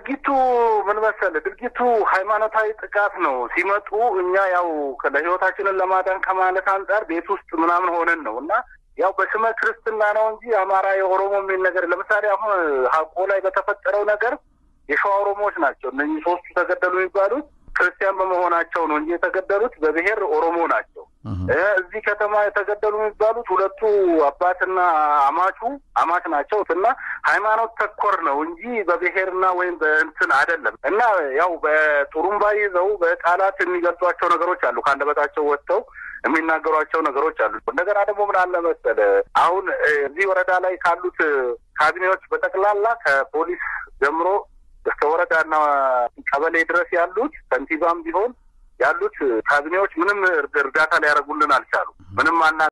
ድርጊቱ ምን መሰለህ? ድርጊቱ ሃይማኖታዊ ጥቃት ነው። ሲመጡ እኛ ያው ለህይወታችንን ለማዳን ከማለት አንጻር ቤት ውስጥ ምናምን ሆነን ነው እና ያው በስመ ክርስትና ነው እንጂ አማራ የኦሮሞ የሚል ነገር ለምሳሌ አሁን ሀቆ ላይ በተፈጠረው ነገር የሸዋ ኦሮሞዎች ናቸው እነኚህ ሶስቱ ተገደሉ የሚባሉት ክርስቲያን በመሆናቸው ነው እንጂ የተገደሉት በብሔር ኦሮሞ ናቸው። እዚህ ከተማ የተገደሉ የሚባሉት ሁለቱ አባትና አማቹ አማች ናቸው እና ሃይማኖት ተኮር ነው እንጂ በብሔርና ወይም በእንትን አይደለም። እና ያው በጡሩምባ ይዘው በቃላት የሚገልጿቸው ነገሮች አሉ። ከአንደበታቸው ወጥተው የሚናገሯቸው ነገሮች አሉ። እንደገና ደግሞ ምን አለ መሰለህ አሁን እዚህ ወረዳ ላይ ካሉት ካቢኔዎች በጠቅላላ ከፖሊስ ጀምሮ እስከ ወረዳና ቀበሌ ድረስ ያሉት ከንቲባም ቢሆን ያሉት ካቢኔዎች ምንም እርዳታ ሊያደርጉልን አልቻሉ። ምንም አና